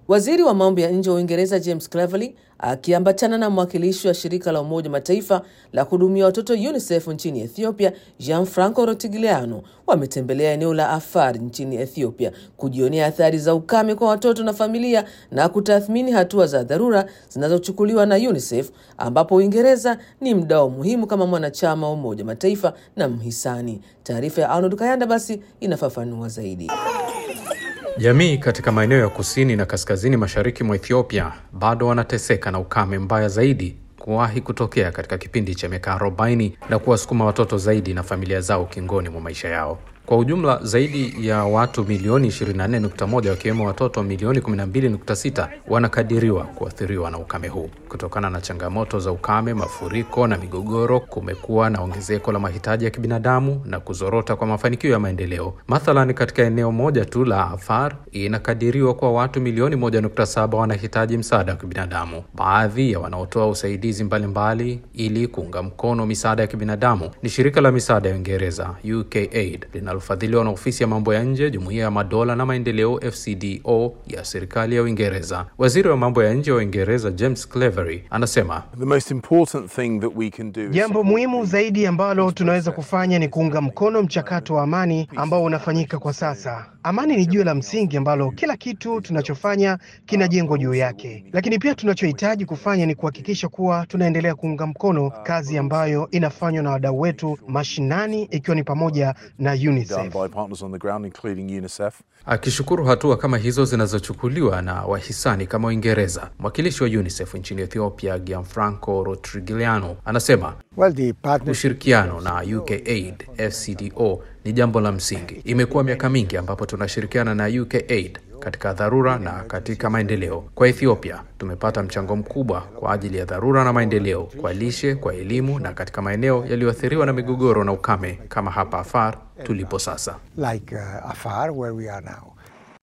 Waziri wa mambo ya nje wa Uingereza James Cleverly akiambatana na mwakilishi wa shirika la Umoja Mataifa la kuhudumia watoto UNICEF nchini Ethiopia Gianfranco Rotigliano wametembelea eneo la Afar nchini Ethiopia kujionea athari za ukame kwa watoto na familia na kutathmini hatua za dharura zinazochukuliwa na UNICEF ambapo Uingereza ni mdau muhimu kama mwanachama wa Umoja Mataifa na mhisani. Taarifa ya Arnold Kayanda basi inafafanua zaidi. Jamii katika maeneo ya kusini na kaskazini mashariki mwa Ethiopia bado wanateseka na ukame mbaya zaidi kuwahi kutokea katika kipindi cha miaka 40 na kuwasukuma watoto zaidi na familia zao ukingoni mwa maisha yao. Kwa ujumla zaidi ya watu milioni 24.1 wakiwemo watoto milioni 12.6 wanakadiriwa kuathiriwa na ukame huu. Kutokana na changamoto za ukame, mafuriko na migogoro, kumekuwa na ongezeko la mahitaji ya kibinadamu na kuzorota kwa mafanikio ya maendeleo. Mathalan, katika eneo moja tu la Afar inakadiriwa kwa watu milioni 1.7 wanahitaji msaada wa kibinadamu. Baadhi ya wanaotoa usaidizi mbalimbali mbali ili kuunga mkono misaada ya kibinadamu ni shirika la misaada ya Uingereza UKAID linalofadhiliwa na ofisi ya mambo ya nje, jumuiya ya madola na maendeleo FCDO ya serikali ya Uingereza. Waziri wa mambo ya nje wa Uingereza James Cleverly anasema jambo muhimu zaidi ambalo tunaweza kufanya ni kuunga mkono mchakato wa amani ambao unafanyika kwa sasa. Amani ni jiwe la msingi ambalo kila kitu tunachofanya kinajengwa juu yake, lakini pia tunachohitaji kufanya ni kuhakikisha kuwa tunaendelea kuunga mkono kazi ambayo inafanywa na wadau wetu mashinani, ikiwa ni pamoja na UNICEF. Akishukuru hatua kama hizo zinazochukuliwa na wahisani kama Uingereza, mwakilishi wa UNICEF nchini Ethiopia Gianfranco Rotrigliano anasema well, ushirikiano na UKAID FCDO ni jambo la msingi. Imekuwa miaka mingi ambapo tunashirikiana na UKAID katika dharura na katika maendeleo. Kwa Ethiopia tumepata mchango mkubwa kwa ajili ya dharura na maendeleo, kwa lishe, kwa elimu na katika maeneo yaliyoathiriwa na migogoro na ukame kama hapa Afar tulipo sasa. Like, uh, Afar, where we are now.